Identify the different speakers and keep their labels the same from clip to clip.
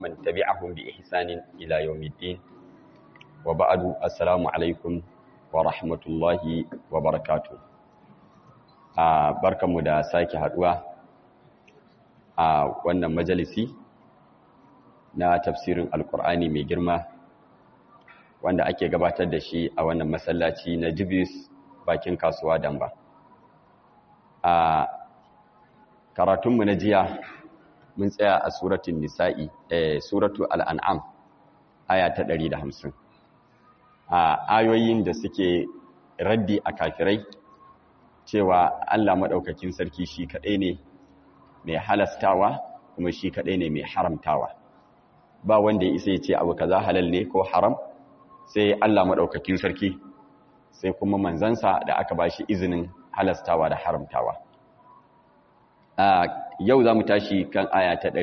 Speaker 1: من تبعهم بإحسان إلى يوم الدين وبعد السلام عليكم ورحمة الله وبركاته barkanmu da sake haduwa a wannan majalisi na tafsirin alkur'ani mai girma wanda ake gabatar da shi a wannan masallaci na jibis bakin kasuwa damba a karatunmu na jiya mun tsaya a suratun nisa'i eh suratu al'an'am aya ta 150 a ayoyin da suke raddi a kafirai cewa Allah maɗaukakin sarki shi kaɗai ne mai halastawa kuma shi kaɗai ne mai haramtawa ba wanda ya isa ya ce abu kaza halal ne ko haram sai Allah maɗaukakin sarki sai kuma manzansa da aka ba shi izinin halastawa da haramtawa yau za mu tashi kan aya ta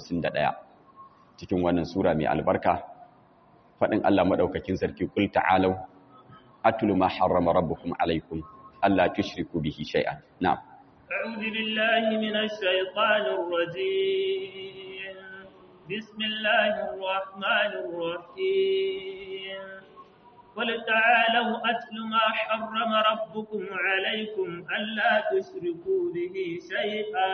Speaker 1: 151 cikin wannan sura mai albarka faɗin Allah maɗaukakin sarki kul ta'alau atlu ma harrama rabbukum alaikum alla tushriku bihi shay'an na'am
Speaker 2: a'udhu billahi minash shaitanir rajim bismillahir rahmanir rahim قل تعالوا أتل ما حرم ربكم عليكم ألا تشركوا به شيئا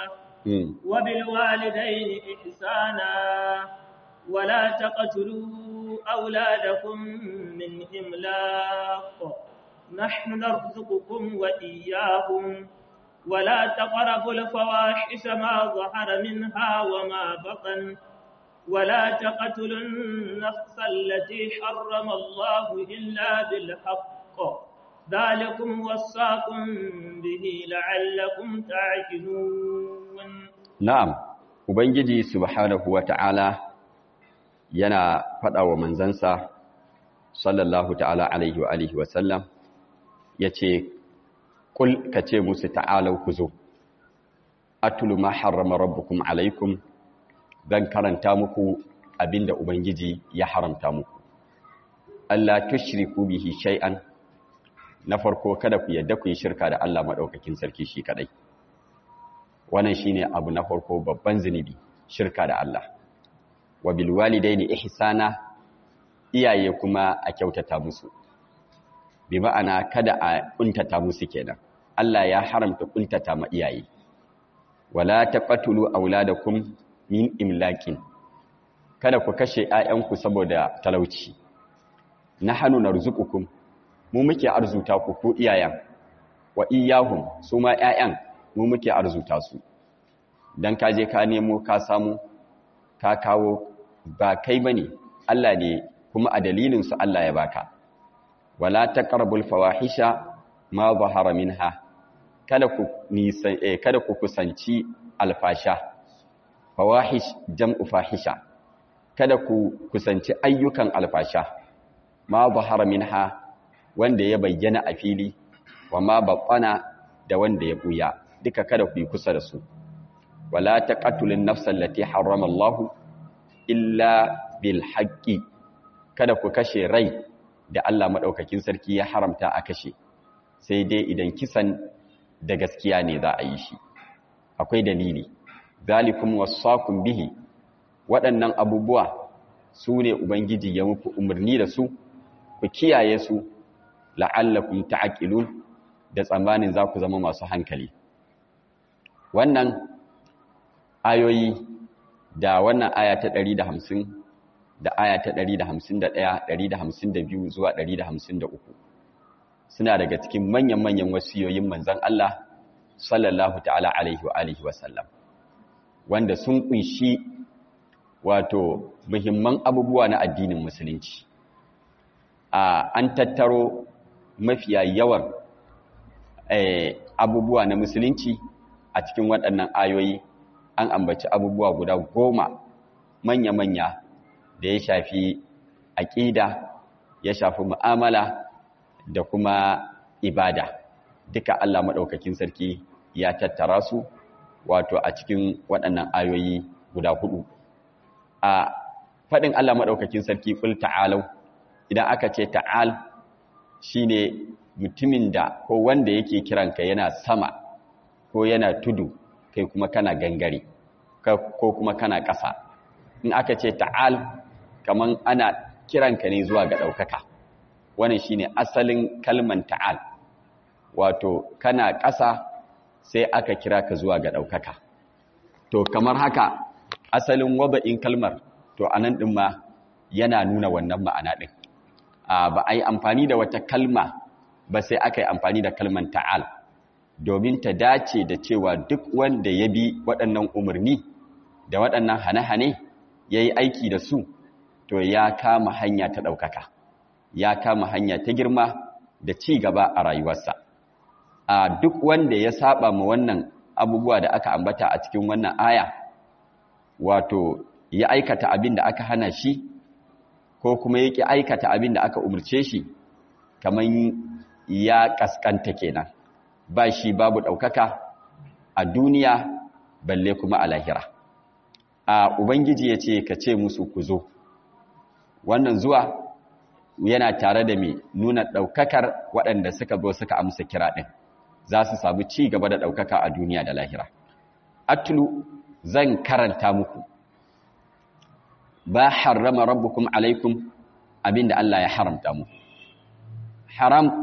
Speaker 2: وبالوالدين إحسانا ولا تقتلوا أولادكم من إملاق نحن نرزقكم وإياهم ولا تقربوا الفواحش ما ظهر منها وما بطن ولا تقتلوا النفس التي حرم الله إلا بالحق ذلكم وصاكم به لعلكم تعقلون
Speaker 1: نعم ubangiji subhanahu wata'ala yana faɗa wa manzansa sallallahu ta'ala alaihi wa alihi wa sallam yace kul kace musu ta'alau ku zo atlu ma harrama rabbukum alaikum zan karanta muku abinda Ubangiji ya haramta muku. Allah tushriku bihi shay'an na farko kada ku yadda ku yi shirka da Allah madaukakin sarki shi kadai. Wannan shine abu na farko babban zinubi, shirka da Allah. Wa bil walidaini ihsana iyaye kuma a kyautata musu. Bi ma'ana kada a kuntata musu kenan. Allah ya haramta kuntata ma iyaye. Wala taqatulu auladakum min imlakin kada ku kashe ‘ya'yanku saboda talauci na hannu na rizukukum mu muke arzuta ku ku iyayen wa iyahun su ma ‘ya'yan mu muke arzuta su don ka je ka nemo ka samu ka kawo ba kai ba ne Allah ne kuma a dalilinsu Allah ya baka wala ta ƙarbul fawahisha ma zahara minha kada ku kusanci alfasha fawahish jam'u fahisha kada ku kusanci ayyukan alfasha ma zahara minha wanda ya bayyana a fili wa ma batsana da wanda ya buya duka kada ku yi kusa da su wala taqatulun nafsal lati harrama Allah illa bil haqqi kada ku kashe rai da Allah madaukakin sarki ya haramta a kashe sai dai idan kisan da gaskiya ne za a yi shi akwai dalili zalikum wasaqum bihi waɗannan abubuwa su ne ubangiji ya muku umarni da su ku kiyaye su la'allakum ta'qilun da tsammanin za ku zama masu hankali wannan ayoyi da wannan aya ta 150 da aya ta 151 152 zuwa 153 suna daga cikin manyan-manyan wasiyoyin manzon Allah sallallahu ta'ala alaihi wa alihi wa sallam wanda sun kunshi wato muhimman abubuwa na addinin musulunci a an tattaro mafiya yawan abubuwa na musulunci a cikin waɗannan ayoyi an ambaci abubuwa guda goma manya-manya da ya shafi aƙida ya shafi mu'amala da kuma ibada duka Allah maɗaukakin sarki ya tattara su wato a cikin waɗannan ayoyi guda hudu a faɗin Allah maɗaukakin sarki ƙul ta'alau idan aka ce ta'al shine mutumin da ko wanda yake kiranka yana sama ko yana tudu kai kuma kana gangare ko kuma kana ƙasa in aka ce ta'al kaman ana kiranka ne zuwa ga ɗaukaka wannan shine asalin kalman ta'al wato kana ƙasa sai aka kira ka zuwa ga ɗaukaka to kamar haka asalin wada'in kalmar to anan ɗin ma yana nuna wannan ma'ana ɗin ba a yi amfani da wata kalma ba sai aka yi amfani da kalman ta'al domin ta dace da cewa duk wanda ya bi waɗannan umarni da waɗannan hane-hane ya yi aiki da su to ya kama hanya ta ɗaukaka ya kama hanya ta girma da ci gaba a rayuwarsa a duk wanda ya saba ma wannan abubuwa da aka ambata a cikin wannan aya wato ya aikata abin da aka hana shi ko kuma yake aikata abin da aka umarce shi kamar ya kaskanta kenan ba shi babu ɗaukaka a duniya balle kuma a lahira a ubangiji ya ce ka ce musu ku zo wannan zuwa yana tare da mai nuna ɗaukakar waɗanda suka zo suka amsa kira ɗin za su samu ci gaba da ɗaukaka a duniya da lahira atlu zan karanta muku ba harrama rabbukum alaikum abinda Allah ya haramta mu haram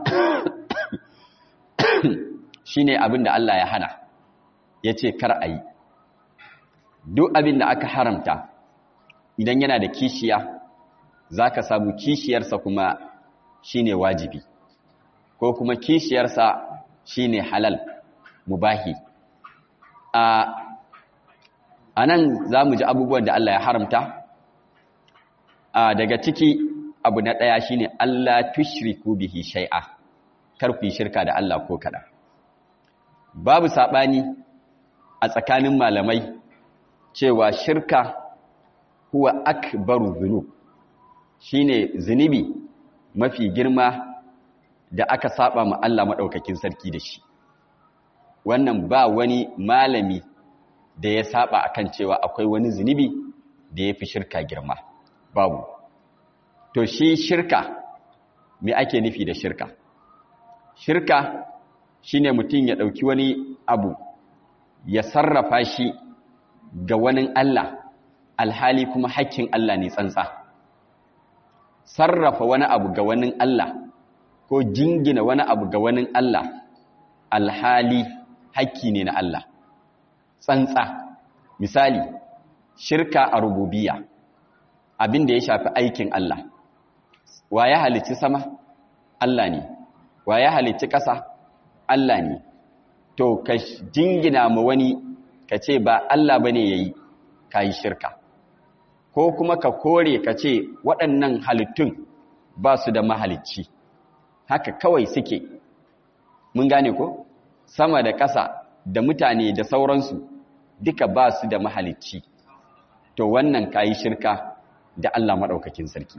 Speaker 1: shine abinda Allah ya hana yace kar ayi duk abinda aka haramta idan yana da kishiya zaka samu kishiyarsa kuma shine wajibi ko kuma kishiyarsa shine halal mubahi a anan zamu ji abubuwan da Allah ya haramta a daga ciki abu na ɗaya shine Allah tushriku bihi shay'a kar ku yi shirka da Allah ko kada babu sabani a tsakanin malamai cewa shirka huwa akbaru dhunub shine zunubi mafi girma da aka saba ma Allah madaukakin sarki da shi wannan ba wani malami da ya saba akan cewa akwai wani zunubi da yafi shirka girma babu to shi shirka me ake nufi da shirka shirka shine mutum ya dauki wani abu ya sarrafa shi ga wani Allah alhali kuma hakkin Allah ne tsantsa sarrafa wani abu ga wani Allah ko jingina wani abu ga wani Allah alhali hakki ne na Allah tsantsa misali shirka a rububiyya abin da ya shafi aikin Allah wa ya halicci sama Allah ne wa ya halicci ƙasa Allah ne to ka jingina ma wani ka ce ba Allah bane yayi kai shirka ko kuma ka kore ka ce waɗannan halittun ba su da mahalicci haka kawai suke mun gane ko sama da ƙasa da mutane da sauransu duka ba su da mahalicci to wannan kayi shirka da Allah maɗaukakin sarki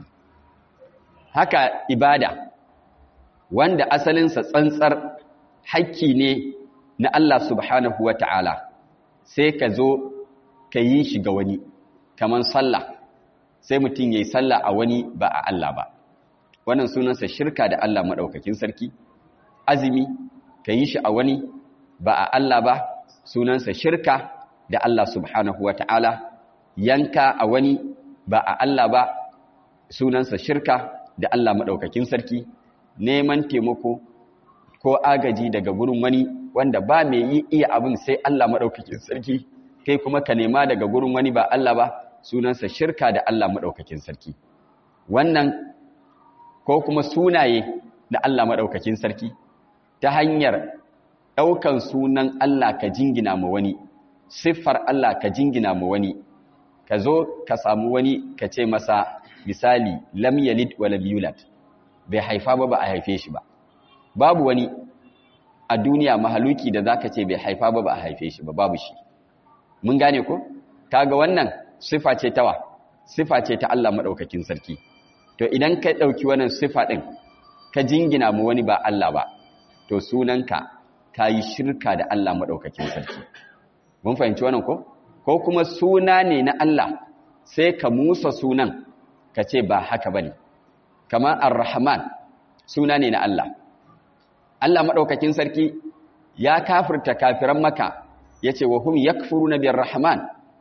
Speaker 1: haka ibada wanda asalinsa tsantsar hakki ne na Allah subhanahu wa ta'ala sai ka zo ka yi shi ga wani kamar sallah sai mutum ya yi sallah a wani ba a Allah ba wannan sunansa shirka da Allah maɗaukakin sarki azumi ka yi shi a wani ba a Allah ba sunansa shirka da Allah subhanahu wa ta'ala yanka a wani ba a Allah ba sunansa shirka da Allah maɗaukakin sarki neman taimako ko agaji daga gurin wani wanda ba mai yi iya abin sai Allah maɗaukakin sarki kai kuma ka nema daga gurin wani ba Allah ba sunansa shirka da Allah maɗaukakin sarki wannan ko kuma sunaye da Allah maɗaukakin sarki ta hanyar ɗaukan sunan Allah ka jingina ma wani siffar Allah ka jingina ma wani ka zo ka samu wani ka ce masa misali lam yalid wa lam yulad bai haifa ba ba a haife shi ba babu wani a duniya mahaluki da zaka ce bai haifa ba ba a haife shi ba babu shi mun gane ko kaga wannan sifa ce tawa sifa ce ta Allah madaukakin sarki to idan ka dauki wannan sifa din ka jingina mu wani ba Allah ba to sunanka kayi shirka da Allah madaukakin sarki mun fahimci wannan ko ko kuma suna ne na Allah sai ka musa sunan ka ce ba haka bane kamar ar-rahman suna ne na Allah Allah madaukakin sarki ya kafirta kafiran maka yace wa hum yakfuruna bir-rahman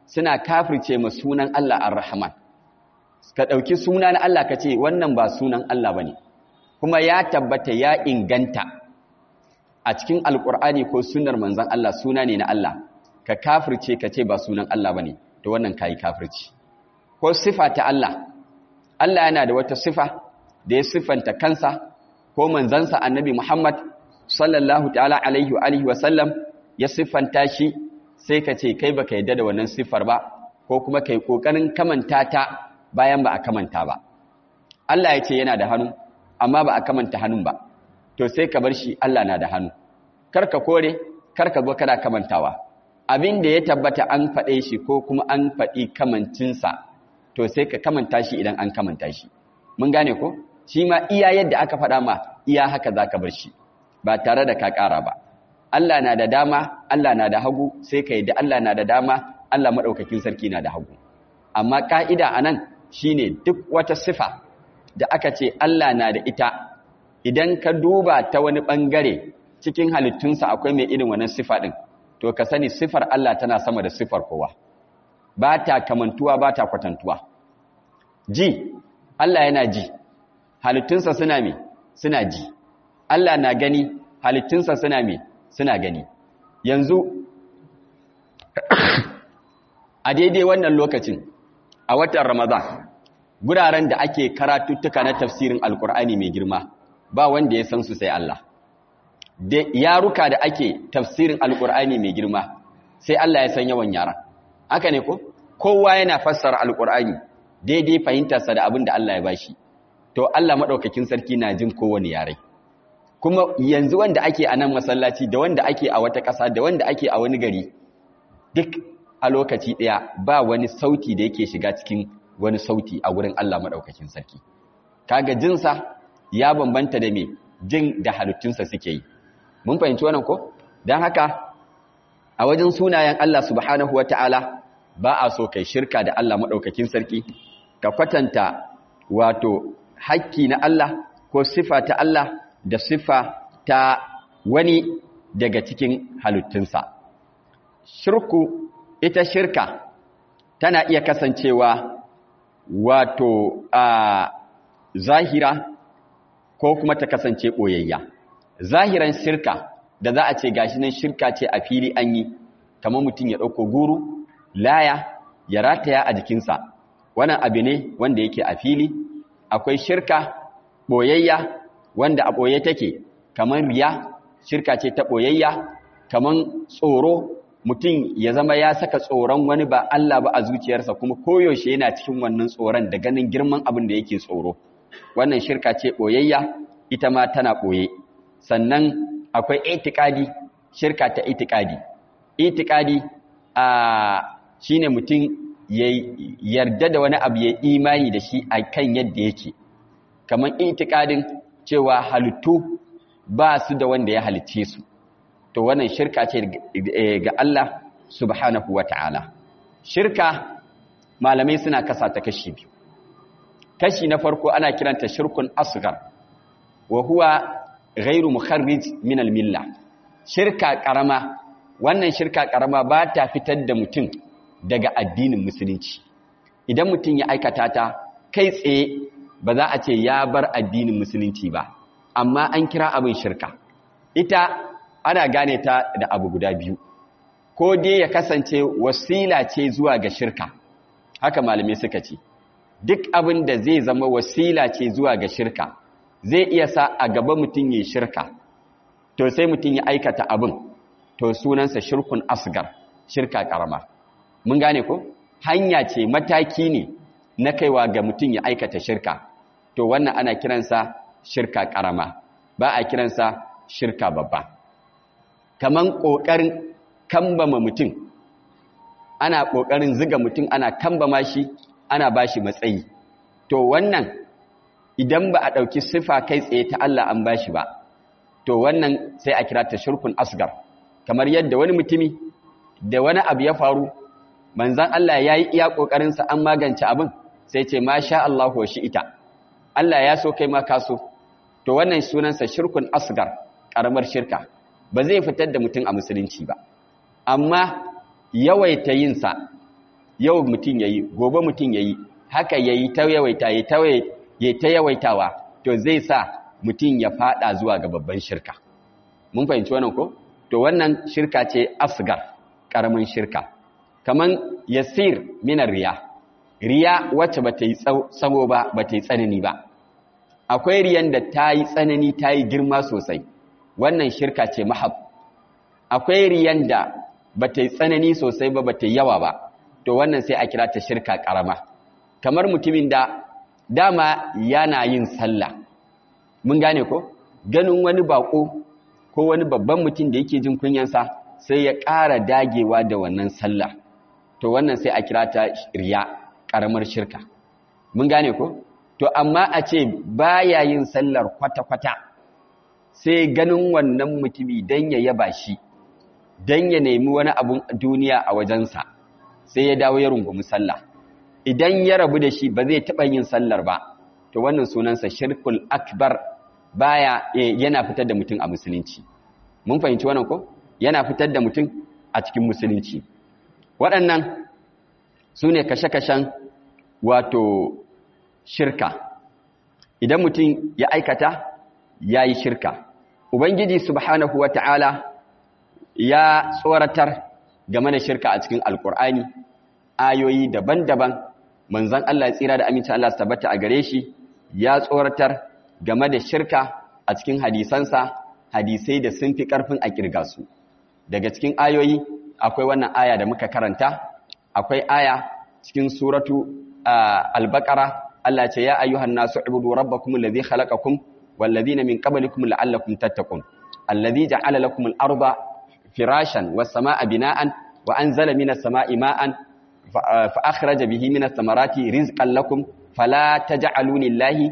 Speaker 1: suna kafirce ma sunan Allah ar-Rahman ka ɗauki suna na Allah ka ce wannan ba sunan Allah ba ne kuma ya tabbata ya inganta a cikin alƙur'ani ko sunar manzan Allah suna ne na Allah ka kafirce ka ce ba sunan Allah ba ne to wannan ka yi kafirci ko sifa ta Allah Allah yana da wata sifa da ya siffanta kansa ko manzansa annabi Muhammad sallallahu ta'ala alaihi wa alihi wa sallam ya siffanta shi sai ka ce kai baka yadda da wannan siffar ba ko kuma kai kokarin kamanta ta bayan ba a kamanta ba Allah ya ce yana da hannu amma ba a kamanta hannun ba to sai ka bar shi Allah na da hannu karka kore karka zo kana kamantawa abin da ya tabbata an faɗe shi ko kuma an faɗi kamancinsa to sai ka kamanta shi idan an kamanta shi mun gane ko shi ma iya yadda aka faɗa ma iya haka za ka bar shi ba tare da ka ƙara ba Allah na da dama Allah na da hagu sai ka yadda Allah na da dama Allah maɗaukakin sarki na da hagu amma ƙa'ida a nan shi ne duk wata sifa da aka ce Allah na da ita idan ka duba ta wani ɓangare cikin halittunsa akwai mai irin wannan sifa ɗin to ka sani sifar Allah tana sama da sifar kowa ba ta kamantuwa ba ta kwatantuwa ji Allah yana ji halittunsa suna me suna ji Allah na gani halittunsa suna me suna gani yanzu a daidai wannan lokacin a watan Ramadan guraren da ake karatuttuka na tafsirin alkur'ani mai girma ba wanda ya san su sai Allah da yaruka da ake tafsirin alkur'ani mai girma sai Allah ya san yawan yara haka ne ko kowa yana fassara alkur'ani daidai fahimtarsa da abin da Allah ya bashi to Allah madaukakin sarki na jin kowane yare kuma yanzu wanda ake a nan masallaci da wanda ake a wata ƙasa da wanda ake a wani gari duk a lokaci ɗaya ba wani sauti da yake shiga cikin wani sauti a wurin Allah madaukakin sarki kaga jinsa ya bambanta da me jin da halittunsa suke yi mun fahimci wannan ko dan haka a wajen sunayen Allah subhanahu wataala ba a so kai shirka da Allah madaukakin sarki ka kwatanta wato hakki na Allah ko sifa ta Allah da sifa ta wani daga cikin halittunsa shirku ita shirka tana iya kasancewa wato a zahira ko kuma ta kasance ɓoyayya zahiran shirka da za a ce gashi nan shirka ce a fili an yi kamar mutum ya ɗauko guru laya ya rataya a jikinsa wannan abu ne wanda yake a fili akwai shirka ɓoyayya wanda a ɓoye take kamar riya shirka ce ta ɓoyayya kamar tsoro mutum ya zama ya saka tsoron wani ba Allah ba a zuciyarsa kuma koyaushe yana cikin wannan tsoron da ganin girman abin da yake tsoro wannan shirka ce ɓoyayya ita ma tana ɓoye sannan akwai itikadi shirka ta itikadi itikadi a shine mutum ya yarda da wani abu ya imani da shi a kan yadda yake kamar itikadin cewa halittu ba su da wanda ya halicce su to wannan shirka ce ga Allah subhanahu wa ta'ala shirka malamai suna kasa ta kashi biyu kashi na farko ana kiranta shirkun asgar wa huwa ghairu mukharrij min al-milla shirka karama wannan shirka karama ba ta fitar da mutum daga addinin musulunci idan mutum ya aikata ta kai tsaye ba za a ce ya bar addinin musulunci ba amma an kira abin shirka ita ana gane ta da abu guda biyu ko dai ya kasance wasila ce zuwa ga shirka haka malamai suka ce duk abin da zai zama wasila ce zuwa ga shirka zai iya sa a gaba mutum ya shirka to sai mutum ya aikata abin to sunansa shirkun asgar shirka karama mun gane ko hanya ce mataki ne na kaiwa ga mutum ya aikata shirka to wannan ana kiransa shirka karama ba a kiransa shirka babba kaman kokarin kambama mutum ana kokarin ziga mutum ana kambama shi ana bashi matsayi to wannan idan ba a dauki sifa kai tsaye ta Allah an bashi ba to wannan sai a kira ta shirkun asgar kamar yadda wani mutumi da wani abu ya faru manzan Allah ya yi iya ƙoƙarinsa an magance abin sai ce ma sha Allah wa shi ita Allah ya so kai ma ka so to wannan sunansa shirkun asgar ƙaramar shirka ba zai fitar da mutum a musulunci ba amma yawaita yinsa yau mutum yayi gobe mutum yayi haka yayi ta yawaita yayi ta yayi ta yawaitawa to zai sa mutum ya fada zuwa ga babban shirka mun fahimci wannan ko to wannan shirka ce asgar karamin shirka kaman yasir minar riya riya wacce bata yi tsawo ba bata yi tsanani ba akwai riyan da ta yi tsanani ta yi girma sosai wannan shirka ce mahab akwai riyan da bata yi tsanani sosai ba bata yi yawa ba to wannan sai a kira ta shirka karama kamar mutumin da dama yana yin sallah mun gane ko ganin wani bako ko wani babban mutum da yake jin kunyansa sai ya ƙara dagewa da wannan sallah to wannan sai a kira ta riya ƙaramar shirka mun gane ko to amma a ce baya yin sallar kwata-kwata sai ganin wannan mutumi don ya yaba shi don ya nemi wani abun duniya a wajensa sai ya dawo ya rungumi sallah idan ya rabu da shi ba zai taɓa yin sallar ba to wannan sunansa shirkul akbar baya yana fitar da mutum a musulunci mun fahimci wannan ko yana fitar da mutum a cikin musulunci waɗannan su ne kashe-kashen wato shirka idan mutum ya aikata ya yi shirka ubangiji subhanahu wa ta'ala ya tsoratar game da shirka a cikin alkur'ani ayoyi daban-daban manzan Allah ya tsira da amincin Allah su tabbata a gare shi ya tsoratar game da shirka a cikin hadisansa hadisai da sun fi ƙarfin a ƙirga su daga cikin ayoyi akwai wannan aya da muka karanta akwai aya cikin suratu al-baqara Allah ce ya ayyuhan nasu ibudu rabbakum alladhi khalaqakum wal ladina min qablikum la'allakum tattaqun alladhi ja'ala lakum al-arda firashan was samaa bina'an wa anzala minas samaa'i ma'an fa akhraja bihi minas samarati rizqan lakum fala taj'alu lillahi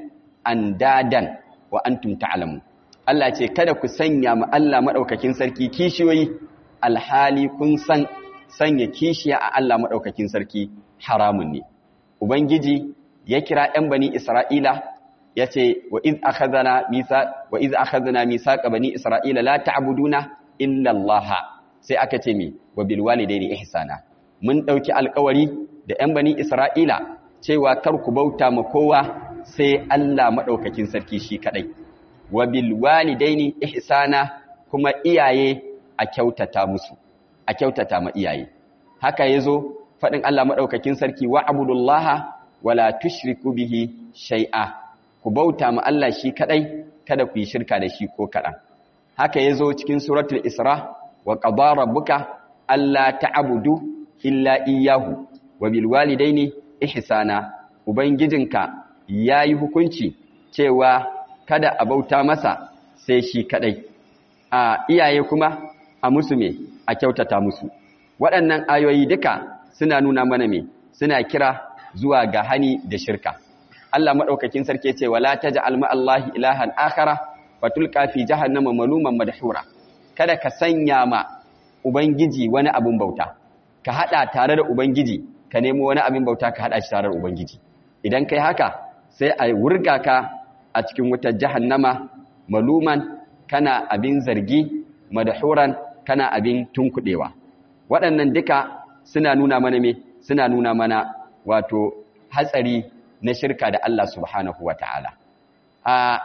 Speaker 1: andadan wa antum ta'lamun Allah ce kada ku sanya ma Allah madaukakin sarki kishiyoyi alhali kun san sanya kishiya a Allah madaukakin sarki haramun ne ubangiji ya kira ɗan bani Isra'ila ya ce wa iz akhadna misa wa iz akhadna misaqa bani Isra'ila la ta'buduna illa Allah sai aka ce mi wa bil walidaini ihsana mun dauki alƙawari da ɗan bani Isra'ila cewa kar ku bauta ma kowa sai Allah madaukakin sarki shi kadai wa bil walidaini ihsana kuma iyaye a kyautata musu a kyautata ma iyaye haka yazo fadin Allah madaukakin sarki wa abudullaha wala tushriku bihi shay'a ku bauta ma Allah shi kadai kada ku yi shirka da shi ko kadan haka yazo cikin suratul isra wa qadara rabbuka alla ta'budu illa iyyahu wa bil walidaini ihsana ubangijinka yayi hukunci cewa kada a bauta masa sai shi kadai a iyaye kuma a musu me a kyautata musu waɗannan ayoyi duka suna nuna mana me suna kira zuwa ga hani da shirka Allah madaukakin sarki ce wala taj'al ma Allahi ilahan akhara fatulqa fi jahannama maluman madhura kada ka sanya ma ubangiji wani abin bauta ka hada tare da ubangiji ka nemo wani abin bauta ka hada shi tare da ubangiji idan kai haka sai a wurga ka a cikin wutar jahannama maluman kana abin zargi madhuran kana abin tunkudewa waɗannan duka suna nuna mana me suna nuna mana wato hatsari na shirka da Allah subhanahu wata'ala a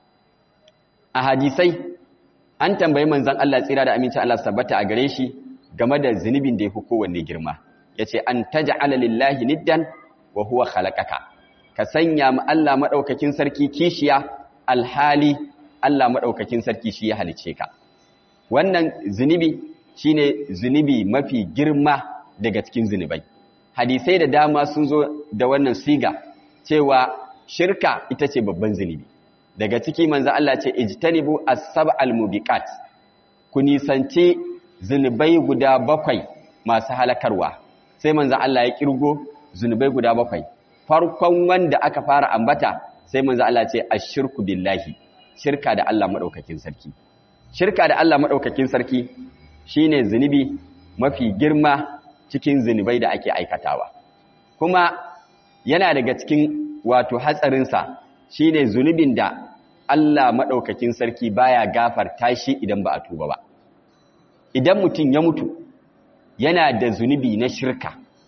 Speaker 1: a hadisai an tambayi manzon Allah tsira da amincin Allah sabbata a gare shi game da zunubin da yafi kowanne girma yace an taj'ala lillahi niddan wa huwa khalaqaka ka sanya ma Allah madaukakin sarki kishiya alhali Allah madaukakin sarki shi ya halice ka wannan zunubi shine zunubi mafi girma daga cikin zunubai hadisai da dama sun zo da wannan siga cewa shirka ita ce babban zunubi daga ciki manzo Allah ce ijtanibu as-sab'al mubiqat ku nisanci zunubai guda bakwai masu halakarwa sai manzo Allah ya kirgo zunubai guda bakwai farkon wanda aka fara ambata sai manzo Allah ce ashirku billahi shirka da Allah madaukakin sarki shirka da Allah madaukakin sarki shine zunubi mafi girma cikin zunubai da ake aikatawa kuma yana daga cikin wato hatsarinsa shine zunubin da Allah maɗaukakin sarki baya gafarta shi idan ba a tuba ba idan mutum ya mutu yana da zunubi na shirka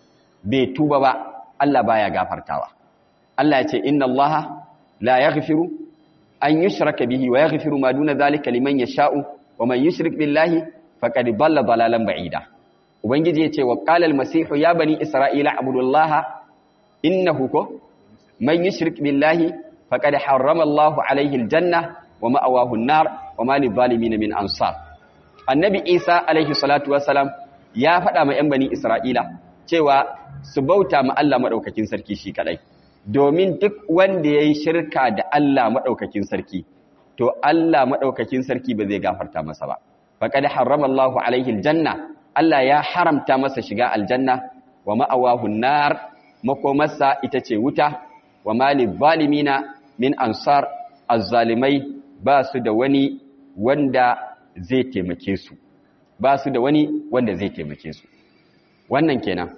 Speaker 1: bai tuba ba Allah baya gafartawa Allah ya ce inna Allah la yaghfiru an yushraka bihi wa yaghfiru ma duna zalika liman yasha'u wa man yushrik billahi faqad dalla dalalan ba'ida ubangiji ya ce wa qala al-masih ya bani isra'ila abudullaha innahu ko man yushrik billahi faqad harrama Allahu alayhi al-janna wa ma'awahu an-nar wa ma lidh-dhalimin min ansar annabi Isa alayhi salatu wassalam ya faɗa ma 'yan bani Isra'ila cewa su bauta ma Allah maɗaukakin sarki shi kaɗai, domin duk wanda ya yi shirka da Allah maɗaukakin sarki, to Allah maɗaukakin sarki ba zai gafarta masa ba. Faƙaɗi harrama Allahu alaihi janna, Allah ya haramta masa shiga aljanna wa ma'awahu nar makomarsa ita ce wuta, wa mali zalimina min ansar azzalimai ba su da wani wanda zai taimake su. ba su da wani wanda zai taimake su wannan kenan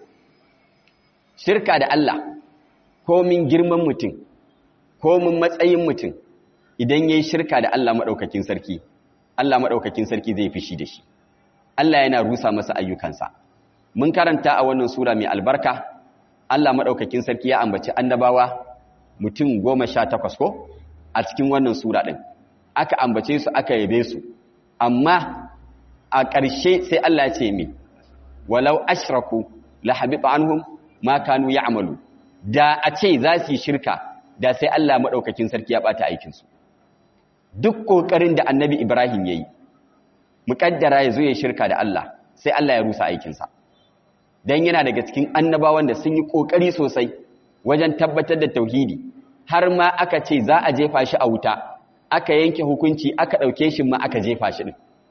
Speaker 1: shirka da Allah komin girman mutum komin matsayin mutum idan yayi shirka da Allah madaukakin sarki Allah madaukakin sarki zai fishi da shi Allah yana rusa masa ayyukansa mun karanta a wannan sura mai albarka Allah madaukakin sarki ya ambaci annabawa mutum 18 ko a cikin wannan sura din aka ambace su aka yabe su amma a ƙarshe sai Allah ce mi walau ashraku la habita anhum ma kanu ya'malu da a ce za su yi shirka da sai Allah madaukakin sarki ya bata aikin su duk kokarin da Annabi Ibrahim yayi muƙaddara yazo ya shirka da Allah sai Allah ya rusa aikin sa dan yana daga cikin annabawan da sun yi kokari sosai wajen tabbatar da tauhidi har ma aka ce za a jefa shi a wuta aka yanke hukunci aka dauke shi ma aka jefa shi din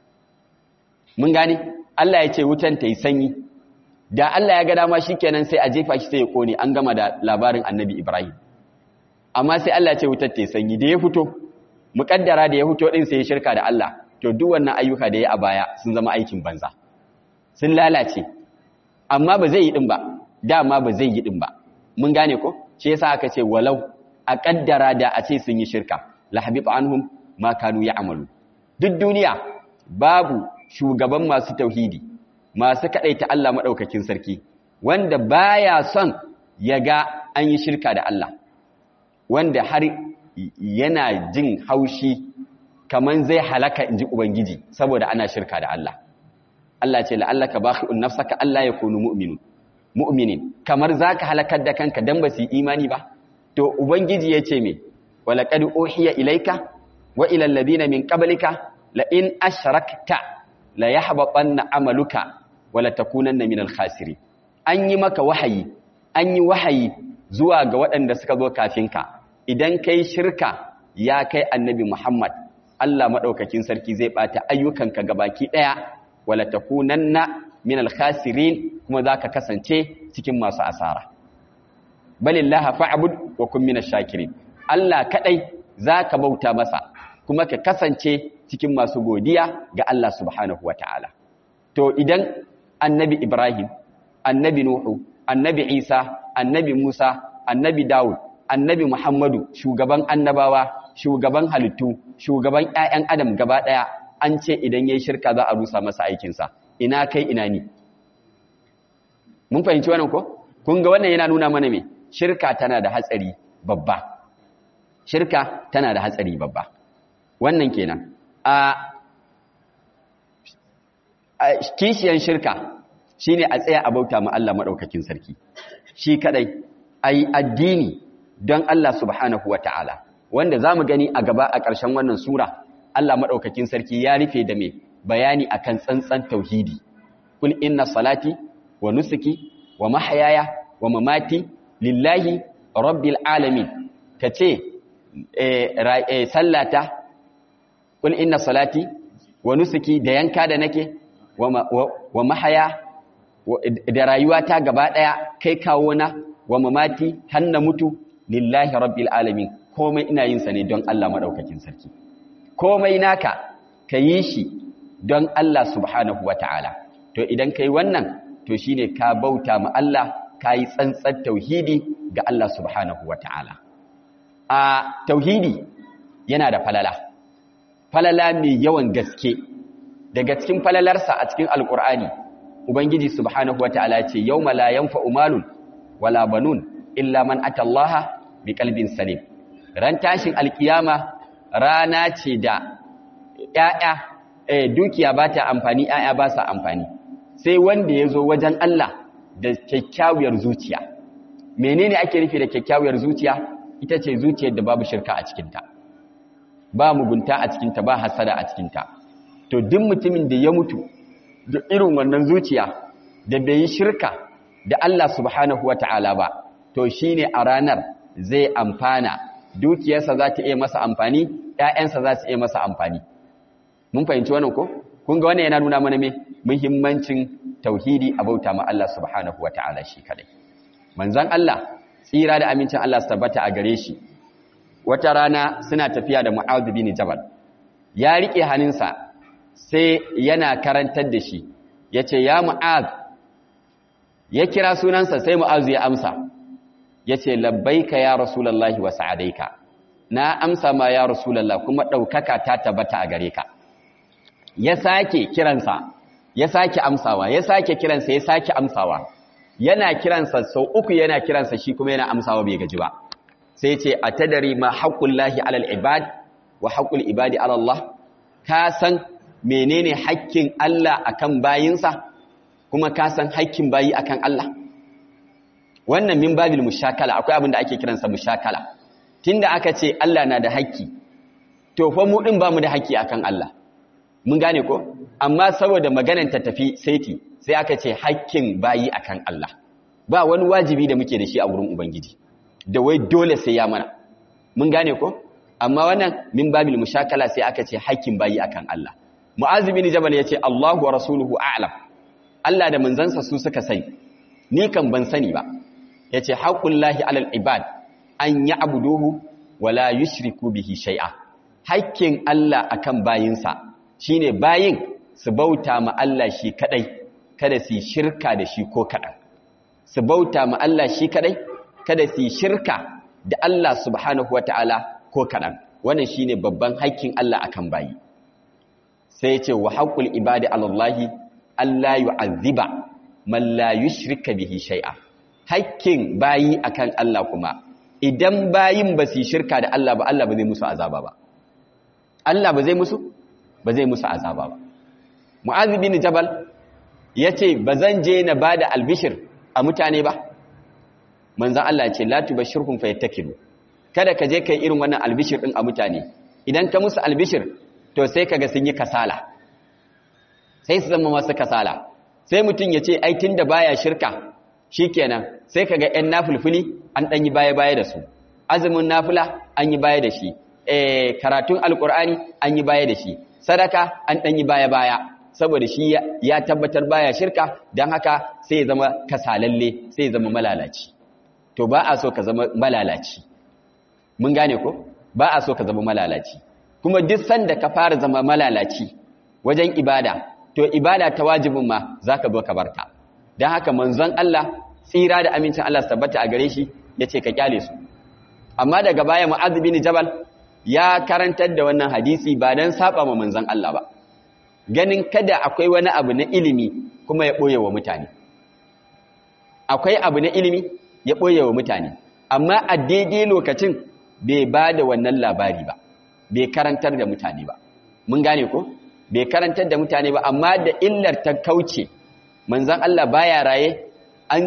Speaker 1: mun gane Allah ya ce wutan ta yi sanyi da Allah ya ga dama shikenan sai a jefa shi sai ya kone an gama da labarin annabi Ibrahim amma sai Allah ya ce wutar ta yi sanyi da ya fito muƙaddara da ya fito din sai ya shirka da Allah to duk wannan ayyuka da ya a baya sun zama aikin banza sun lalace amma ba zai yi din ba dama ba zai yi din ba mun gane ko shi yasa aka ce walau a kaddara da a ce sun yi shirka la habita anhum ma kanu ya'malu duk duniya babu shugaban masu tauhidi masu kadaita Allah madaukakin sarki wanda baya son ya ga an yi shirka da Allah wanda har yana jin haushi kaman zai halaka inji ubangiji saboda ana shirka da Allah Allah ce la'allaka bakhi'un nafsaka Allah yakunu mu'minun mu'minin kamar zaka halakar da kanka dan ba su yi imani ba to ubangiji yace me walaqad uhiya ilayka wa ila alladhina min qablika la in ashrakta la yahbatanna amaluka wala takunanna minal khasirin an yi maka wahayi an yi wahayi zuwa ga waɗanda suka zo kafinka idan kai shirka ya kai annabi Muhammad Allah madaukakin sarki zai bata ayyukanka gabaki daya wala takunanna minal khasirin kuma zaka kasance cikin masu asara balillaha fa'bud wa kun minash shakirin Allah kadai zaka bauta masa kuma ka kasance cikin masu godiya ga Allah subhanahu wataala to idan annabi Ibrahim annabi Nuhu annabi Isa annabi Musa annabi Dawud annabi Muhammadu shugaban annabawa shugaban halittu shugaban ƴaƴan adam gaba ɗaya an ce idan yayi shirka za a rusa masa aikinsa ina kai ina ni mun fahimci wannan ko kun ga wannan yana nuna mana me shirka tana da hatsari babba shirka tana da hatsari babba wannan kenan a kishiyan shirka shine a tsaya a bauta ma Allah madaukakin sarki shi kadai ai addini don Allah subhanahu wataala wanda zamu gani a gaba a ƙarshen wannan sura Allah madaukakin sarki ya rufe da me bayani akan tsantsan tauhidi kul inna salati wa nusuki wa mahyaya wa mamati lillahi rabbil alamin kace eh sallata kul inna salati wa nusuki da yanka da nake wa mahaya da rayuwata gaba daya kai kawo na wa mamati hanna mutu lillahi rabbil alamin komai ina yin sa ne don Allah madaukakin sarki komai naka kayi shi don Allah subhanahu wataala to idan kai wannan to shine ka bauta ma Allah kai tsantsar tauhidi ga Allah subhanahu wataala a tauhidi yana da falala falala mai yawan gaske daga cikin falalarsa a cikin alkur'ani ubangiji subhanahu wataala ce yawma la yanfa'u malun wala banun illa man atallaha biqalbin salim ran tashin alkiyama rana ce da ƴaƴa eh dukiya ba ta amfani ƴaƴa ba sa amfani sai wanda ya zo wajen Allah da kyakkyawar zuciya menene ake nufi da kyakkyawar zuciya ita ce zuciyar da babu shirka a cikinta ba mugunta a cikinta ba hasada a cikinta to duk mutumin da ya mutu da irin wannan zuciya da bai yi shirka da Allah subhanahu wata'ala ba to shine a ranar zai amfana dukiyarsa za ta iya masa amfani ƴaƴansa za su iya masa amfani mun fahimci wannan ko kun ga wannan yana nuna mana me muhimmancin tauhidi a bauta ma Allah subhanahu wata'ala shi kadai manzon Allah tsira da amincin Allah su tabbata a gare shi wata rana suna tafiya da Mu'adh bin Jabal ya rike hannunsa sai yana karantar da shi yace ya Mu'adh ya kira sunansa sai Mu'adh ya amsa yace labbaika ya rasulullahi wa sa'adaika na amsa ma ya rasulullah kuma daukaka ta tabbata a gare ka ya sake kiransa ya sake amsawa ya sake kiransa ya sake amsawa yana kiransa sau uku yana kiransa shi kuma yana amsawa bai gaji ba sai ce a tadari ma haƙƙullahi alal ibad wa haƙƙul ibadi alallah ka san menene haƙƙin Allah akan bayinsa kuma ka san haƙƙin bayi akan Allah wannan min babil mushakala akwai abin da ake kiransa mushakala tunda aka ce Allah na da haƙƙi to fa mu din bamu da haƙƙi akan Allah mun gane ko amma saboda maganar ta tafi saiti sai aka ce haƙƙin bayi akan Allah ba wani wajibi da muke da shi a wurin ubangiji da wai dole sai ya mana mun gane ko amma wannan min babil mushakala sai aka ce haƙƙin bayi akan Allah mu'az bin jabal yace Allahu wa rasuluhu a'lam Allah da manzansa su suka sani ni kan ban sani ba yace haqqullahi alal ibad an ya'buduhu wa la yushriku bihi shay'a haƙƙin Allah akan bayinsa shine bayin su bauta ma Allah shi kadai kada su shirka da shi ko kadan su bauta ma Allah shi kadai kada su shirka da Allah subhanahu wataala ko kadan wannan shine babban haƙƙin Allah akan bayi sai ya ce wa haqqul ibadi alallahi alla yu'azziba man la yushrika bihi shay'a haƙƙin bayi akan Allah kuma idan bayin ba su shirka da Allah ba Allah ba zai musu azaba ba Allah ba zai musu ba zai musu azaba ba Mu'adh bin Jabal yace bazan je na bada albishir a mutane ba manzon Allah yace la tubashirhum fayattakilu kada ka je kai irin wannan albishir din a mutane idan ka musu albishir to sai kaga sun yi kasala sai su zama masu kasala sai mutum yace ai tunda baya shirka shikenan sai kaga ƴan nafulfuli an dan yi baya-baya da su azumin nafila an yi baya da shi eh karatun alqur'ani an yi baya da shi sadaka an dan yi baya-baya saboda shi ya tabbatar baya shirka dan haka sai ya zama kasalalle sai ya zama malalaci to ba a so ka zama malalaci mun gane ko ba a so ka zama malalaci kuma duk sanda ka fara zama malalaci wajen ibada to ibada ta wajibin ma zaka zo ka barta dan haka manzon Allah tsira da amincin Allah su tabbata a gare shi yace ka kyale su amma daga baya Mu'adh bin Jabal ya karantar da wannan hadisi ba dan saba ma manzon Allah ba ganin kada akwai wani abu na ilimi kuma ya boye wa mutane akwai abu na ilimi ya boye wa mutane amma a daidai lokacin bai ba da wannan labari ba bai karantar da mutane ba mun gane ko bai karantar da mutane ba amma da illar ta kauce manzon Allah baya raye an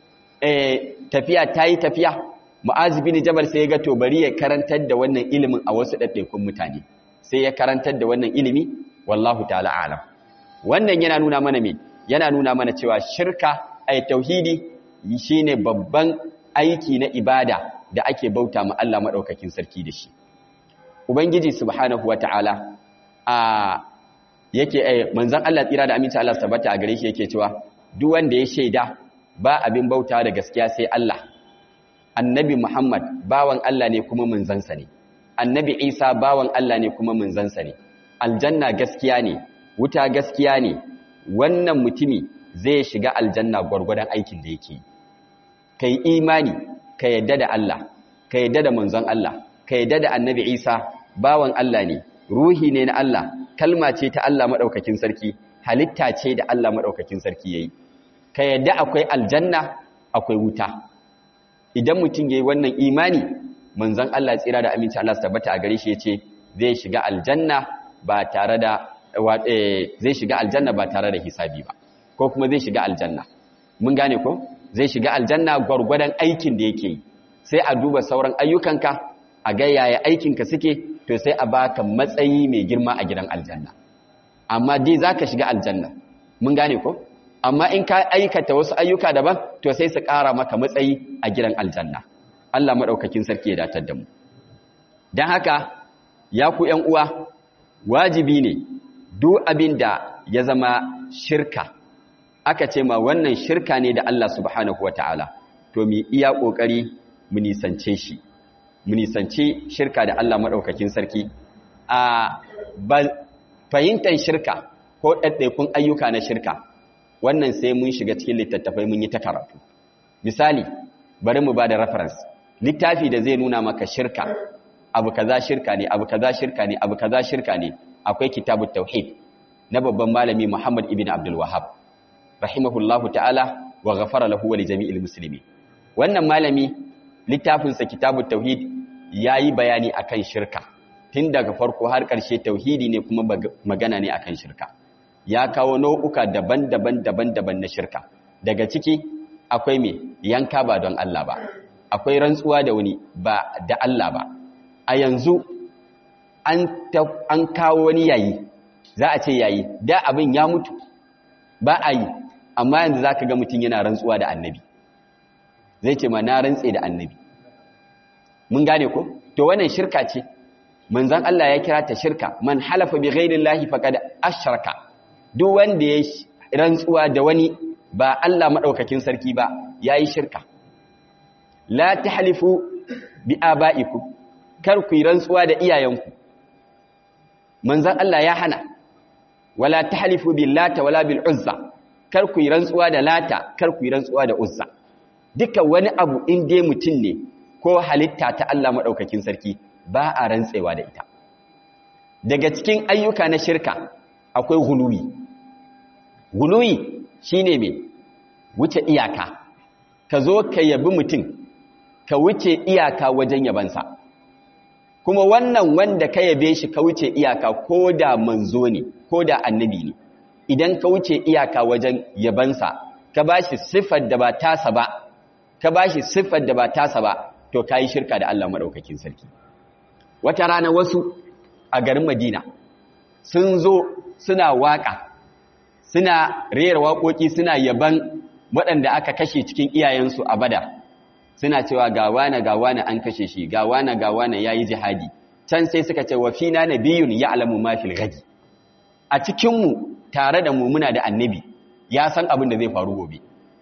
Speaker 1: tafiya ta yi tafiya mu'azi bin jabal sai ya ga to bari ya karantar da wannan ilimin a wasu ɗaiɗaikun mutane sai ya karantar da wannan ilimi wallahu ta'ala alam wannan yana nuna mana me yana nuna mana cewa shirka ay tauhidi shine babban aiki na ibada da ake bauta ma Allah madaukakin sarki da shi ubangiji subhanahu wata'ala a yake eh manzon Allah tsira da aminci Allah tabbata a gare shi yake cewa duk wanda ya shaida ba abin bauta da gaskiya sai Allah annabi Muhammad bawan Allah ne kuma manzansa ne annabi Isa bawan Allah ne kuma manzansa ne aljanna gaskiya ne wuta gaskiya ne wannan mutumi zai shiga aljanna gwargwadon aikin da yake kai imani ka yadda da Allah ka yadda da manzon Allah ka yadda da annabi Isa bawan Allah ne ruhi ne na Allah kalma ce ta Allah madaukakin sarki halitta ce da Allah madaukakin sarki yayi ka yadda akwai aljanna akwai wuta idan mutum yayi wannan imani manzon Allah tsira da aminci Allah tabbata a gare shi yace zai shiga aljanna ba tare da zai shiga aljanna ba tare da hisabi ba ko kuma zai shiga aljanna mun gane ko zai shiga aljanna gwargwadon aikin da yake yi sai a duba sauran ayyukanka a ga yaya aikinka suke to sai a baka matsayi mai girma a gidan aljanna amma dai zaka shiga aljanna mun gane ko amma in ka aikata wasu ayyuka daban to sai su ƙara maka matsayi a gidan aljanna Allah madaukakin sarki ya datar da mu dan haka ya ku ƴan uwa wajibi ne duk abin da ya zama shirka aka ce ma wannan shirka ne da Allah subhanahu wataala to mu iya kokari mu nisance shi mu nisance shirka da Allah madaukakin sarki a fahimtar shirka ko ɗaiɗaikun ayyuka na shirka wannan sai mun shiga cikin littattafai mun yi ta karatu misali bari mu ba da reference littafi da zai nuna maka shirka abu kaza shirka ne abu kaza shirka ne abu kaza shirka ne akwai kitabut tauhid na babban malami Muhammad ibn Abdul Wahhab rahimahullahu ta'ala wa ghafara lahu wa li jami'il muslimin wannan malami littafin sa kitabut tauhid yayi bayani akan shirka tun daga farko har ƙarshe tauhidi ne kuma magana ne akan shirka ya kawo nau'uka daban-daban daban-daban na shirka daga ciki akwai me yanka ba don Allah ba akwai rantsuwa da wani ba da Allah ba a yanzu an an kawo wani yayi za a ce yayi da abin ya mutu ba a yi amma yanzu zaka ga mutum yana rantsuwa da annabi zai ce ma na rantse da annabi mun gane ko to wannan shirka ce manzon Allah ya kira ta shirka man halafa bi ghairi llahi faqad ashraka duk wanda ya rantsuwa da wani ba Allah madaukakin sarki ba yayi shirka la tahlifu bi abaikum kar ku rantsuwa da iyayenku manzon Allah ya hana wala tahlifu billata wala bil uzza kar ku rantsuwa da lata kar ku rantsuwa da uzza duka wani abu in dai mutun ne ko halitta ta Allah madaukakin sarki ba a rantsewa da ita daga cikin ayyuka na shirka akwai guluwi guluwi shine me wuce iyaka ka zo ka yabi mutum ka wuce iyaka wajen yabansa kuma wannan wanda ka yabe shi ka wuce iyaka ko da manzo ne ko da annabi ne idan ka wuce iyaka wajen yabansa ka bashi siffar da ba tasa ba ka bashi siffar da ba tasa ba to kai shirka da Allah madaukakin sarki wata rana wasu a garin Madina sun zo suna waka suna rera waƙoƙi suna yaban waɗanda aka kashe cikin iyayensu a Badar suna cewa ga wane ga wane an kashe shi ga wane ga wane yayi jihadi can sai suka ce wa fina nabiyyun ya'lamu ma fil ghadi a cikin mu tare da mu muna da annabi ya san abin da zai faru gobe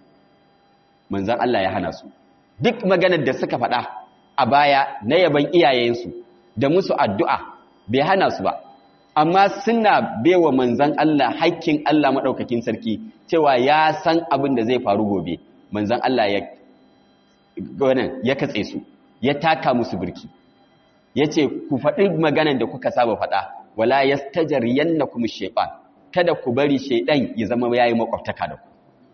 Speaker 1: manzon Allah ya hana su duk maganar da suka faɗa a baya na yaban iyayensu da musu addu'a bai hana su ba amma suna bewa manzan Allah haƙƙin Allah maɗaukakin sarki cewa ya san abin da zai faru gobe manzan Allah ya ya katse su ya taka musu birki ya ce ku faɗi maganan da kuka saba faɗa wala ya stajar yanna kuma shaiɓan kada ku bari shaiɗan ya zama ya yi makwabtaka da ku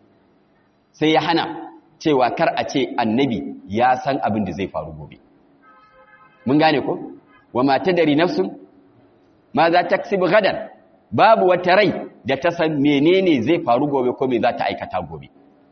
Speaker 1: sai ya hana cewa kar a ce annabi ya san abin da zai faru gobe mun gane ko wa mata dari nafsun ma za ta ksibu gadan babu wata rai da ta san menene zai faru gobe ko me za ta aikata gobe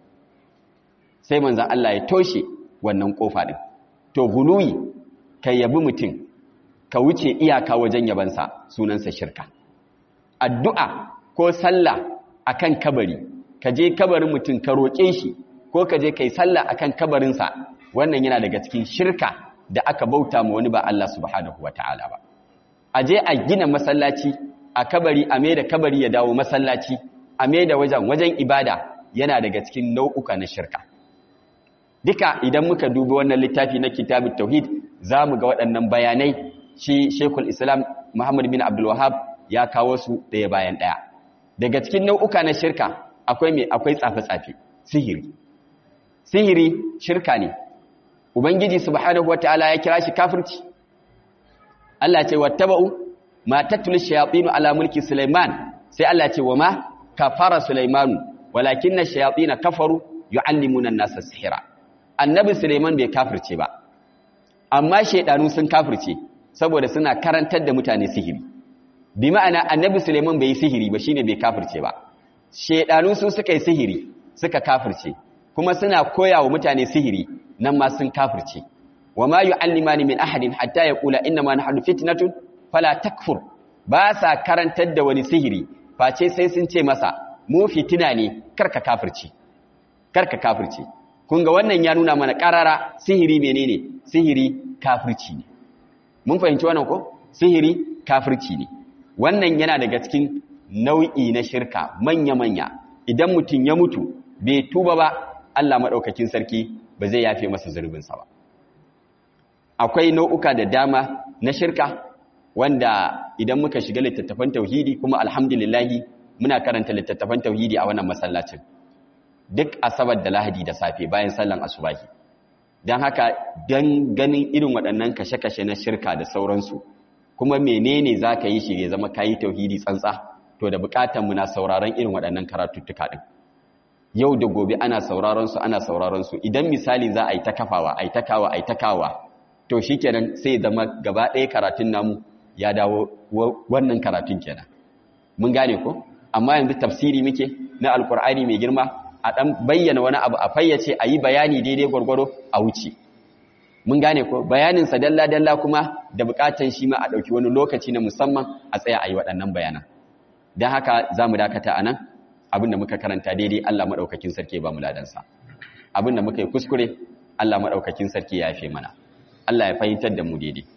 Speaker 1: sai manzan Allah ya toshe wannan kofa din to guluyi ka yabi mutum ka wuce iyaka wajen yabansa sunansa shirka addu'a ko sallah akan kabari ka je kabarin mutum ka roƙe shi ko ka je kai sallah akan kabarinsa wannan yana daga cikin shirka da aka bauta ma wani ba Allah subhanahu wataala ba a je a gina masallaci a kabari a mai da kabari ya dawo masallaci a mai da wajen wajen ibada yana daga cikin nau'uka na shirka duka idan muka dubi wannan littafi na kitabut tauhid za mu ga waɗannan bayanai shi shekul islam muhammad bin abdul wahab ya kawo su ɗaya bayan ɗaya daga cikin nau'uka na shirka akwai mai akwai tsafe-tsafe sihiri sihiri shirka ne ubangiji subhanahu wataala ya kira shi kafirci Allah ce wattaba'u ma tatlu shayatin ala mulki sulaiman sai Allah ce wama kafara sulaimanu walakinna shayatin kafaru yuallimuna an-nasa sihira annabi Suleiman bai kafirce ba amma shaidanu sun kafirce saboda suna karantar da mutane sihiri bi ma'ana annabi Suleiman bai yi sihiri ba shine bai kafirce ba shaidanu su suka yi sihiri suka kafirce kuma suna koya wa mutane sihiri nan ma sun kafirce wa ma yu'allimani min ahadin hatta yaqula inna ma nahnu fitnatun fala takfur ba sa karantar da wani sihiri face sai sun ce masa mu fitina ne karka kafirci karka kafirci kun ga wannan ya nuna mana karara sihiri menene sihiri kafirci ne mun fahimci wannan ko sihiri kafirci ne wannan yana daga cikin nau'i na shirka manya-manya idan mutum ya mutu bai tuba ba Allah maɗaukakin sarki ba zai yafe masa zurbinsa ba akwai nau'uka da dama na shirka wanda idan muka shiga littattafan tauhidi kuma alhamdulillahi muna karanta littattafan tauhidi a wannan masallacin duk asabar da lahadi da safe bayan sallan asubahi don haka don ganin irin waɗannan kashe-kashe na shirka da sauransu kuma menene za ka yi shi ya zama kayi tauhidi tsantsa to da bukatan mu na sauraron irin waɗannan karatuttuka ɗin yau da gobe ana sauraron su ana sauraron su idan misali za a yi ta kafawa a yi ta kawa a yi ta kawa to shikenan sai zama gaba ɗaya karatun namu ya dawo wannan karatun kenan mun gane ko amma yanzu tafsiri muke na alkur'ani mai girma a ɗan bayyana wani abu a fayyace a yi bayani daidai gwargwaro a wuce mun gane ko bayaninsa dalla-dalla kuma da bukatan shi ma a ɗauki wani lokaci na musamman a tsaya a yi waɗannan bayanan don haka za mu dakata a nan abinda muka karanta daidai Allah maɗaukakin sarki ba mu ladansa abinda muka yi kuskure Allah maɗaukakin sarki ya yafe mana Allah ya fahimtar da mu daidai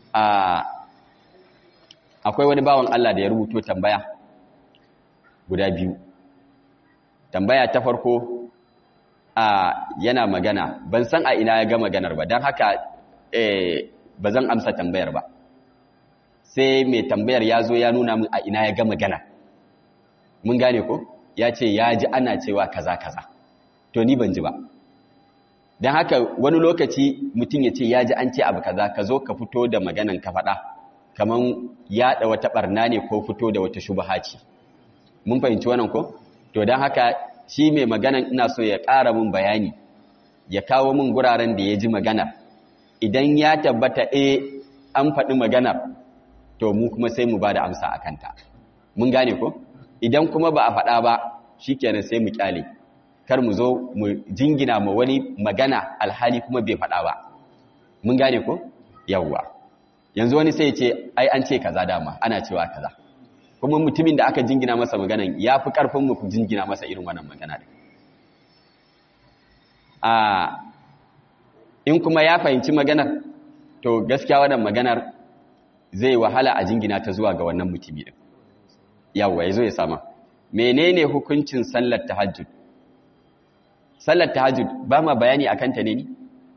Speaker 1: akwai wani bawan Allah da ya rubuto tambaya guda biyu tambaya ta farko a yana magana ban san a ina ya ga maganar ba don haka ba zan amsa tambayar ba sai mai tambayar ya zo ya nuna min a ina ya ga magana mun gane ko ya ce ya ji ana cewa kaza kaza to ni ban ji ba don haka wani lokaci mutum ya ce ya ji an ce abu kaza ka zo ka fito da maganan ka faɗa kamar yaɗa wata ɓarna ne ko fito da wata shubaha ce mun fahimci wannan ko to don haka shi mai maganan ina so ya ƙara mun bayani ya kawo mun guraren da ya ji magana idan ya tabbata e an faɗi maganar to mu kuma sai mu ba da amsa a kanta mun gane ko idan kuma ba a faɗa ba shi kenan sai mu kyale kar mu zo mu jingina ma wani magana alhali kuma bai faɗa ba mun gane ko yawwa yanzu wani sai ce ai an ce kaza dama ana cewa kaza kuma mutumin da aka jingina masa maganan ya fi ƙarfin mu jingina masa irin wannan magana da a in kuma ya fahimci maganar to gaskiya wannan maganar zai wahala a jingina ta zuwa ga wannan mutumi din yawa yazo ya sama menene hukuncin sallar tahajjud sallar tahajjud ba ma bayani akan ta ne ni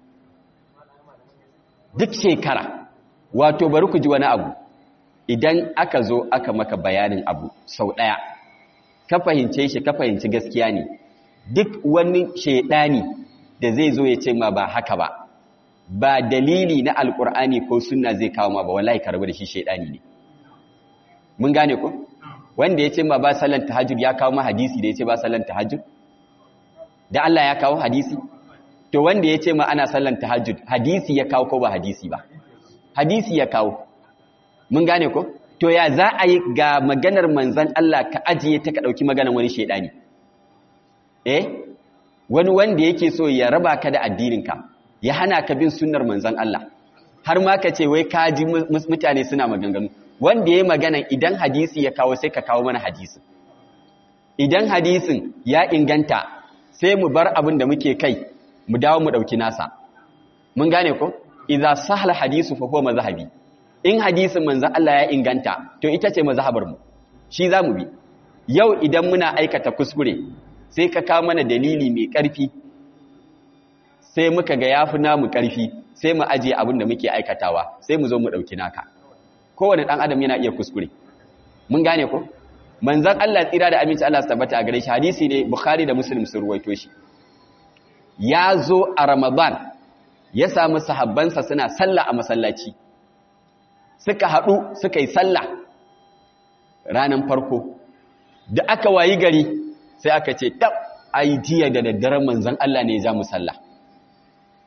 Speaker 1: duk shekara wato bari ku ji wani abu idan aka zo aka maka bayanin abu sau ɗaya ka fahimce shi ka fahimci gaskiya ne duk wani shaidani da zai zo ya ce ma ba haka ba ba dalili na alkur'ani ko sunna zai kawo ma ba wallahi ka rabu da shi shaidani ne mun gane ko wanda ya ce ma ba sallan tahajjud ya kawo ma hadisi da ya ce ba sallan tahajjud da Allah ya kawo hadisi to wanda ya ce ma ana sallan tahajjud hadisi ya kawo ko ba hadisi ba hadisi ya kawo mun gane ko to ya za a yi ga maganar manzan Allah ka ajiye ta ka ɗauki maganar wani shaidani eh wani wanda yake so ya raba ka da addininka ya hana ka bin sunnar manzan Allah har ma ka ce wai ka ji mutane suna maganganu wanda ya yi maganan idan hadisi ya kawo sai ka kawo mana hadisi idan hadisin ya inganta sai mu bar abin da muke kai mu dawo mu ɗauki nasa mun gane ko idza sahla hadisu fa huwa mazhabi in hadisin manzon Allah ya inganta to ita ce mazhabar mu shi zamu bi yau idan muna aikata kuskure sai ka kawo mana dalili mai ƙarfi sai muka ga yafi namu ƙarfi sai mu aje abin da muke aikatawa sai mu zo mu dauki naka kowane dan adam yana iya kuskure mun gane ko manzon Allah tsira da aminci Allah tabbata a gare shi hadisi ne Bukhari da Muslim sun ruwaito shi ya zo a Ramadan ya samu sahabbansa suna sallah a masallaci suka haɗu suka yi sallah ranar farko da aka wayi gari sai aka ce tab ai jiya da daddaren manzon Allah ne ya ja mu sallah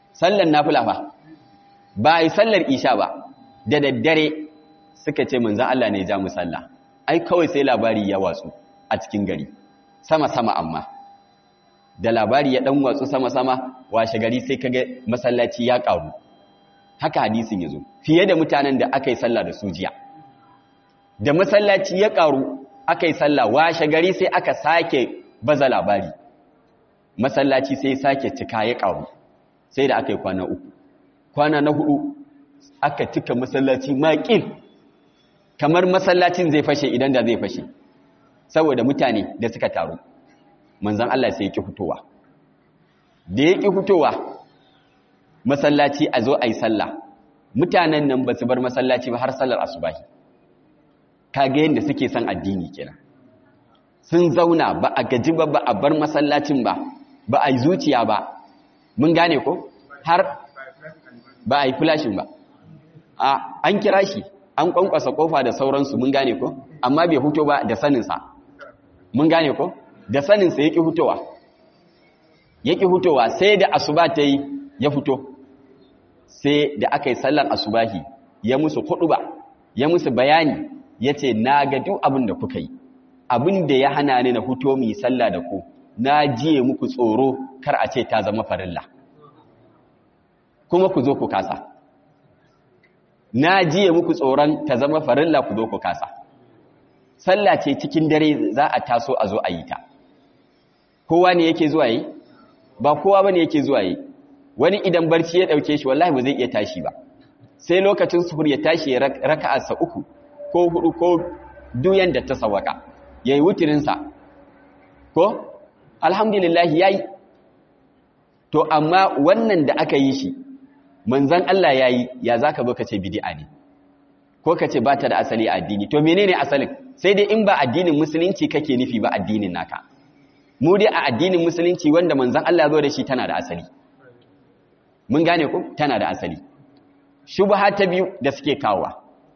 Speaker 1: sallar nafila fa ba a yi sallar isha ba da daddare suka ce manzan Allah ne ja mu sallah ai kawai sai labari ya watsu a cikin gari sama-sama amma da labari ya dan watsu sama-sama washe gari sai kaga masallaci ya karu haka hadisin yazo fiye da mutanen da aka yi sallah da su jiya da masallaci ya karu aka yi sallah washe gari sai aka sake baza labari masallaci sai sake cika ya karu sai da aka yi kwana uku kwana na hudu aka cika masallaci maƙil kamar masallacin zai fashe idan da zai fashe saboda mutane da suka taru manzan Allah sai ya ƙi fitowa da ya ƙi fitowa masallaci a zo a yi sallah mutanen nan ba su bar masallaci ba har sallar asubahi kaga yadda suke son addini kenan sun zauna ba a gaji ba ba a bar masallacin ba ba a yi zuciya ba mun gane ko har ba a yi flashin ba an kira shi an kwankwasa kofa da sauransu mun gane ko amma bai huto ba da saninsa mun gane ko da saninsa ya ƙi hutowa ya ƙi hutowa sai da asuba ta yi ya fito sai da aka yi sallar asubahi ya musu hudu ba ya musu bayani ya ce na ga duk abin da kuka yi abin da ya hana ni na huto mu yi sallah da ku na jiye muku tsoro kar a ce ta zama farilla kuma ku zo ku kasa na jiye muku tsoron ta zama farilla ku zo ku kasa sallah ce cikin dare za a taso a zo a yi ta kowa ne yake zuwa yi ba kowa bane yake zuwa yi wani idan barci ya dauke shi wallahi ba zai iya tashi ba sai lokacin suhur ya tashi ya raka'arsa uku ko hudu ko duyan da ta sawaka yayi wutirin sa ko alhamdulillah yayi to amma wannan da aka yi shi manzan Allah ya yi ya za ka zo ka ce bidi'a ne ko ka ce ba ta da asali a addini to menene asalin sai dai in ba addinin musulunci kake nufi ba addinin naka mu dai a addinin musulunci wanda manzan Allah zo da shi tana da asali mun gane ku tana da asali shubha ta biyu da suke kawowa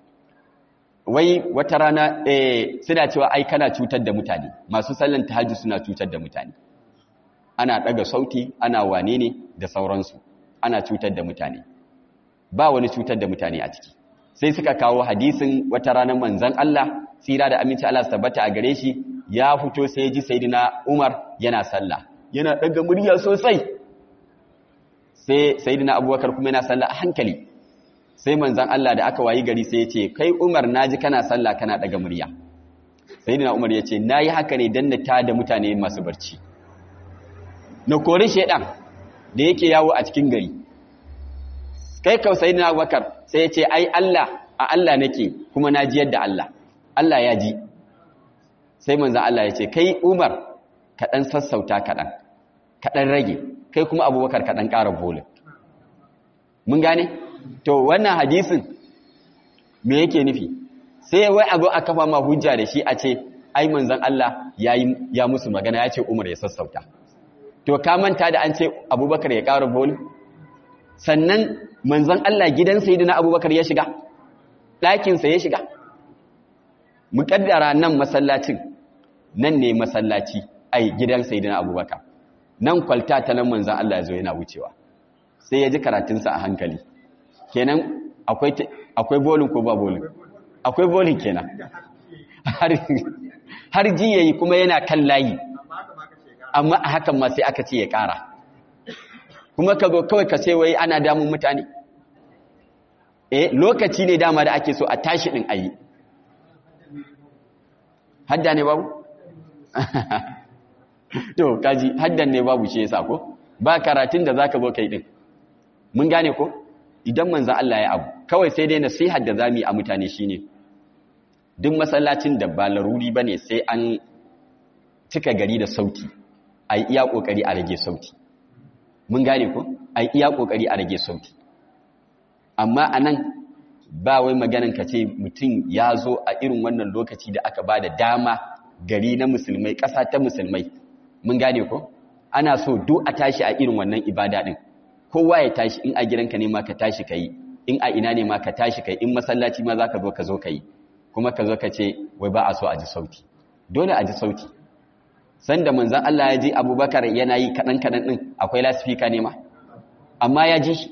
Speaker 1: wai wata rana eh suna cewa ai kana cutar da mutane masu sallan tahajjud suna cutar da mutane ana daga sauti ana wane ne da sauransu ana cutar da mutane ba wani cutar da mutane a ciki sai suka kawo hadisin wata ranar manzan Allah tsira da aminci Allah tabbata a gare shi ya fito sai ji sayyidina Umar yana sallah yana daga murya sosai sai sayyidina Abubakar kuma yana sallah a hankali sai manzan Allah da aka wayi gari sai ya ce kai Umar naji kana sallah kana daga murya sayyidina Umar ya ce nayi haka ne dan na tada mutane masu barci na kori shedan da yake yawo a cikin gari kai kausai na bakar sai ya ce ai Allah a Allah nake kuma na ji yadda Allah Allah ya ji sai manzan Allah ya ce kai Umar kaɗan sassauta kaɗan kaɗan rage kai kuma abubakar kaɗan ƙara bolin mun gane to wannan hadisin me yake nufi sai wai a zo a kafa ma hujja da shi a ce ai manzan Allah ya musu magana ya ce Umar ya sassauta to ka manta da an ce abubakar ya ƙara boli sannan manzon Allah gidan sayidina abubakar ya shiga ɗakinsa ya shiga muƙaddara nan masallacin nan ne masallaci ai gidan sayidina abubakar nan kwalta ta nan manzon Allah ya zo yana wucewa sai ya ji karatunsa a hankali kenan akwai akwai bolin ko ba bolin akwai bolin kenan har ji yayi kuma yana kan layi amma a hakan ma sai aka ce ya ƙara kuma ka zo kawai ka sai wai ana damun mutane eh lokaci ne dama da ake so a tashi din ayi hadda ne babu to kaji haddan ne babu shi yasa ko ba karatun da zaka zo kai din mun gane ko idan manzon Allah ya abu kawai sai dai nasihar da zamu yi a mutane shine duk masallacin da ba laruri bane sai an cika gari da sauti a yi iya ƙoƙari a rage sauti mun gane ko a yi iya ƙoƙari a rage sauti amma a nan ba wai maganin ka ce mutum ya zo a irin wannan lokaci da aka ba da dama gari na musulmai ƙasa ta musulmai mun gane ko ana so duk a tashi a irin wannan ibada ɗin kowa ya tashi in a gidanka ne ma ka tashi ka yi in a ina ne ma ka tashi ka yi in masallaci ma za ka zo ka zo ka yi kuma ka zo ka ce wai ba a so a ji sauti dole a ji sauti sanda manzan Allah ya ji abubakar yana yi kaɗan-kaɗan ɗin akwai lasifika ne ma amma ya ji shi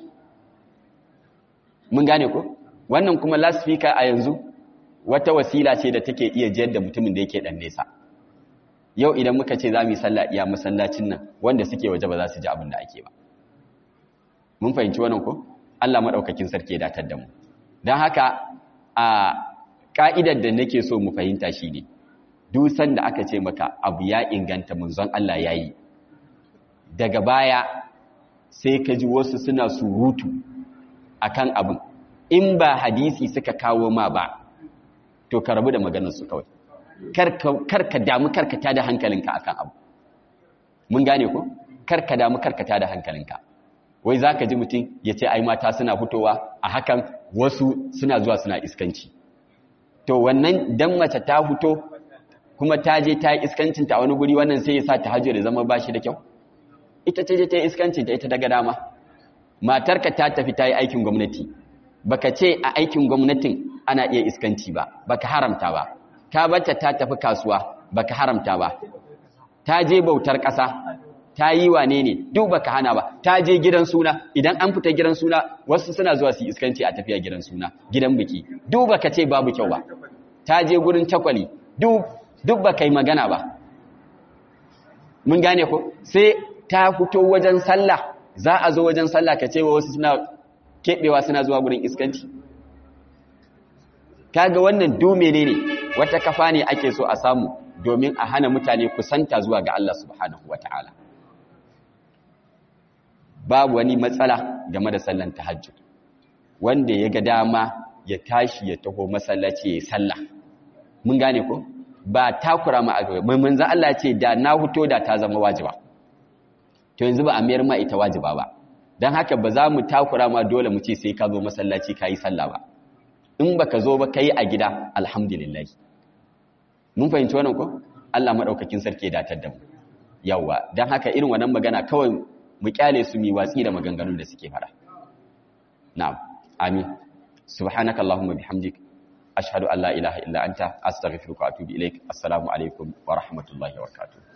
Speaker 1: mun gane ko wannan kuma loudspeaker a yanzu wata wasila ce da take iya jiyar da mutumin da yake dan nesa yau idan muka ce za mu yi sallah iya masallacin nan wanda suke waje ba za su ji abin da ake ba mun fahimci wannan ko Allah madaukakin sarki ya datar da mu dan haka a ka'idar da nake so mu fahimta shine duk sanda aka ce maka abu ya inganta munzon Allah yayi daga baya sai ka ji wasu suna surutu akan abin in ba hadisi suka kawo ma ba to ka rabu da maganarsu kawai karka damu karkata da hankalinka akan abu mun gane ko karka damu karkata da hankalinka wai zaka ji mutum ya ce ai mata suna fitowa a hakan wasu suna zuwa suna iskanci to wannan dan mace ta fito kuma ta je ta yi iskancin ta wani guri wannan sai ya sa ta hajjo da zama bashi da kyau ita ce je ta yi iskancin ta ita daga dama matarka ta tafi ta yi aikin gwamnati baka ce a aikin gwamnatin ana iya iskanci ba baka haramta ba ta bata ta tafi kasuwa baka haramta ba ta je bautar ƙasa ta yi wane ne duk baka hana ba ta je gidan suna idan an fita gidan suna wasu suna zuwa su iskanci a tafiya gidan suna gidan biki duk baka ce babu kyau ba ta je gurin takwali duk duk baka yi magana ba mun gane ko sai ta fito wajen sallah za a zo wajen sallah ka ce wa wasu suna keɓewa suna zuwa gurin iskanci kaga wannan dume ne ne wata kafa ne ake so a samu domin a hana mutane kusanta zuwa ga Allah subhanahu wata'ala babu wani matsala game da sallan tahajjud wanda ya ga dama ya tashi ya taho masallaci ya sallah mun gane ko ba takura ma a gaba mai manzo Allah ce da na huto da ta zama wajiba to yanzu ba a mayar ma ita wajiba ba dan haka ba za mu takura ma dole mu ce sai ka zo masallaci ka yi sallah ba in baka zo ba kai a gida alhamdulillah mun fahimci wannan ko Allah madaukakin sarki ya datar da mu yawa dan haka irin wannan magana kawai mu kyale su mi watsi da maganganun da suke fara na'am amin subhanakallahumma bihamdik ashhadu an la ilaha illa anta astaghfiruka wa atubu ilaik assalamu alaikum wa rahmatullahi wa barakatuh